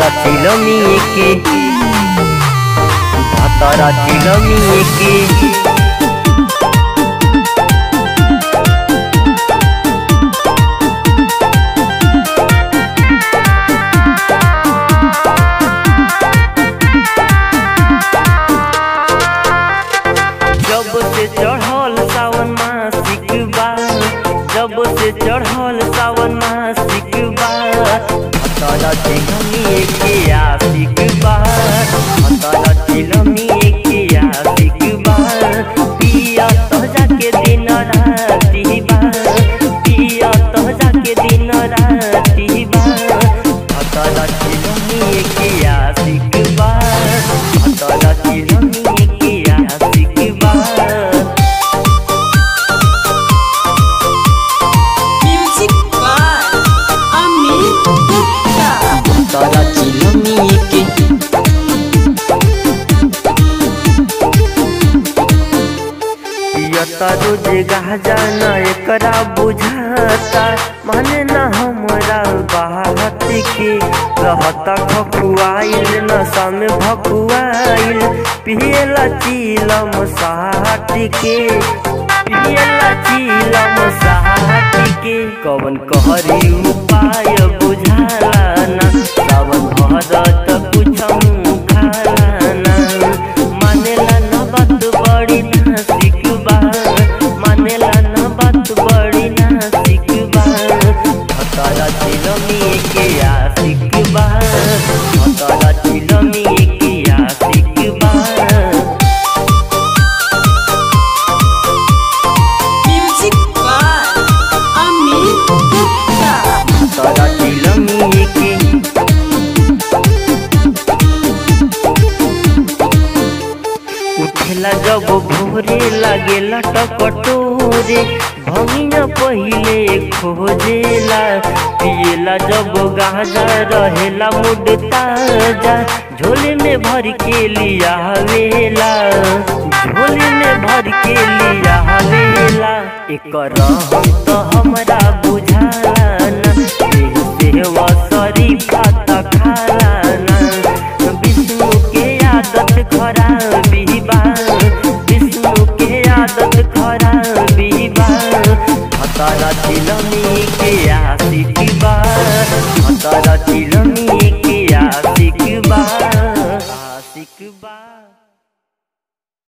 ভাতারা ছিল মেয়েকে ভাতারা ছিল মেয়েকে जब से चढ़ल सावन मासिक बा जब से चढ़ल सावन मासिक बा हतरा चिलमी के आशिक बा हतरा चिलमी के आशिक बा पिया तो जाके दिन राती बा पिया तो जाके दिन राती बा हतरा चिलमी के आशिक बा हतरा चिलमी के आशिक बा Music by Amit Gupta. তারা ছিল মেয়েকে पियता रोज गाजाना एकरा बुझाता माने ना हमरा बात के रहता खखुआइल नशा में भकुआइल पियला चीलम साट के पियला चीलम साट के कवन कहरी उपाय बुझाला ना सावन भरत कुछ खाला ना मानेला न बात बड़ी नासिक बा मानेला न बात बड़ी नासिक बा हतारा चिलमी के आशिक बा हतारा चिलमी के आशिक बा Music by Amit Gupta. तारा चिलमी के उठेला जब भोरे लागेला टकटोरे भंगिया पहिले खोजेला पिएला जब गाजा रहेला मुड ताजा झोले में भर के लिया वेला झोले में भर के लिया वेला एकर हम तो हमरा बुझाला ना एही सेवा शरीफा त खाला ना विष्णु के आदत खराबी बा विष्णु के आदत खराबी बा हतारा चिलमी के आशिक बा हतारा चिलमी